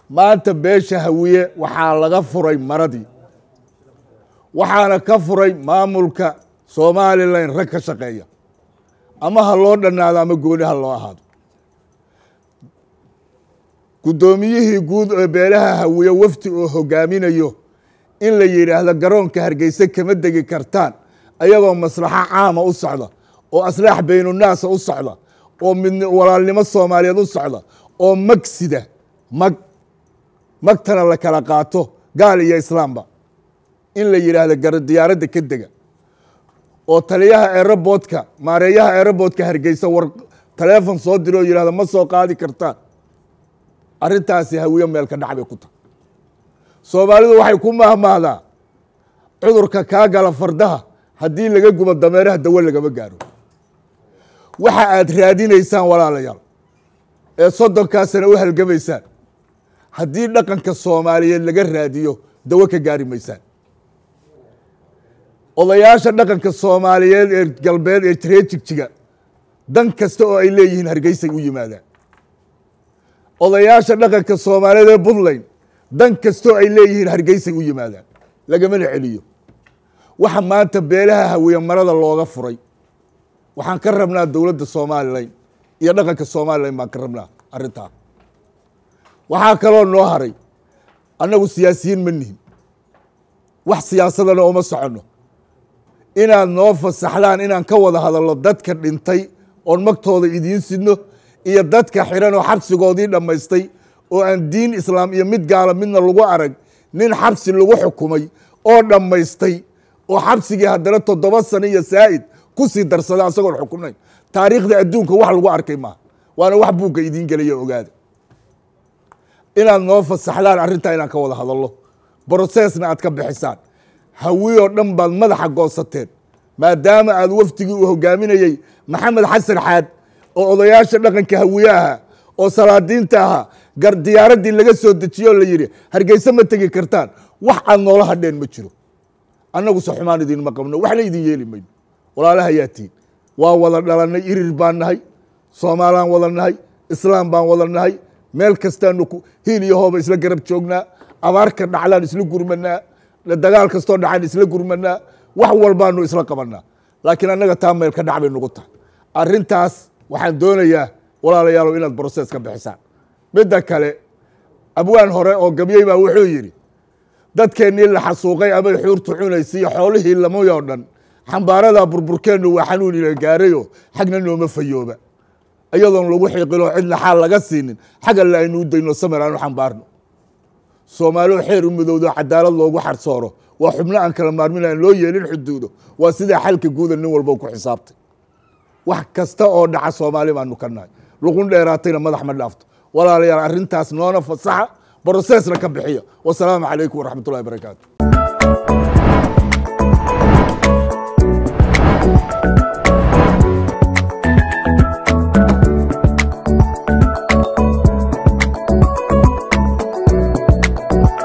maanta beesha hawiye waxaa laga furay maradii waxaana ka furay maamulka somalilan rag ka shaqeeya ama ha loo dhannaado ama gooni ha loo ahaado guddoomiyihii guud ee beelaha hawiye wafdi oo hogaaminayo in la yidhaahdo garoonka hargeyse kama degi kartaan ayagoo maslaxo caama u socda oo aslaax baynunaasa u socda oo mid walaalnimo soomaaliyeed u socda oo mag sida mag magtana la kala qaato gaal iyo islaamba in la yidhaahdo gar diyaaradda ka dega oo taliyaha aerobotka maareeyaha aerobotka hargeysa war taleefon soo diro oo yidhahdo ma soo qaadi kartaan arrintaasi hawiyo meelka dhac bay ku tahay soomaalidu waxay ku mahmaahdaa cudurka kaa gala fardaha haddii laga gubo dameeraha dawo lagama gaaro waxa aad raadinaysaan walaalayaal ee soddonkaasana u halgamaysaan haddii dhaqanka soomaaliyeed laga raadiyo dawo ka gaari maysaan odayaasha dhaqanka soomaaliyeed ee galbeed ee reejigjiga dan kasta oo ay leeyihiin hargeysay u yimaadaan odayaasha dhaqanka soomaaliyeed ee puntland dan kastoo ay leeyihiin hargeysay u yimaadaan lagamana celiyo waxa maanta beelaha hawiye marada looga furay waxaan ka rabnaa dowladda somalilan iyo dhaqanka somalilan baan ka rabnaa arrintaa waxaa kaloo noo haray annagu siyaasiyiin ma nihin wax siyaasadana uma soconno inaad noo fasaxdaan inaan ka wada hadalno dadka dhintay oon magtooda idiin sidno iyo dadka xiran oo xabsigoodii dhammaystay oo aan diin islaam iyo mid gaala midna lagu arag nin xabsi lagu xukumay oo dhammaystay oo xabsigii haddana toddoba sano iyo saa'id ku sii darsada asagoon xukunayn taariikhda adduunka wax lagu arkay maaha waana wax buugga idiin gelaya ogaada inaad noo fasaxdaan arrintaa inaan ka wada hadalno brosesna aad ka bixisaan hawiyoo dhan baad madaxa goosateen maadaama aad wafdigii uu hogaaminayey maxamed xasan xaad oo odayaasha dhaqanka hawiye ahaa oo salaadiinta ahaa gar diyaaraddii laga soo dejiye oo la yidhi hargeyse ma tegi kartaan wax aad noola hadheen ma jiro annaguse xumaan idinma qabno waxna idin yeeli mayno walaalaha yaa tihin waa wada dhalannay irir baan nahay soomaalaan wada nahay islaam baan wada nahay meel kastaanu hiil iyo hooba isla garab joognaa abaarka dhaclaan isla gurmanaa dagaal kastoo dhacaan isla gurmanaa wax walbaanu isla qabanaa laakiin annaga taa meel ka dhac bay nugu tahay arrintaas waxaan doonayaa walaalayaalow inaad broses ka bixisaan midda kale abwaan hore oo gabyey baa wuxuu yidhi dadkeennii la xasuuqay amay xuurtu cunaysa iyo xoolihii lamay oo dhan xambaaradaa burburkeennu waa xanuun ila gaarayo xagna nooma fayooba iyadoon lagu xiiqinoo cidna xaal laga siinin xag alle aynu u dayno samir aanu xambaarno soomaalio xeer u midowdo cadaalad loogu xarsooro waa xubno aan kala maarmin aan loo yeelin xuduudo waa sidaa xalka guuda nin walba ku xisaabtay wax kasta oo dhaca soomaali baanu ka nahay luqun dheeraatayna madax ma dhaafto walaalayaal arrintaas noona fasaxa brosesna ka bixiya wasalaamu calaykum waraxmat ullahi barakaatu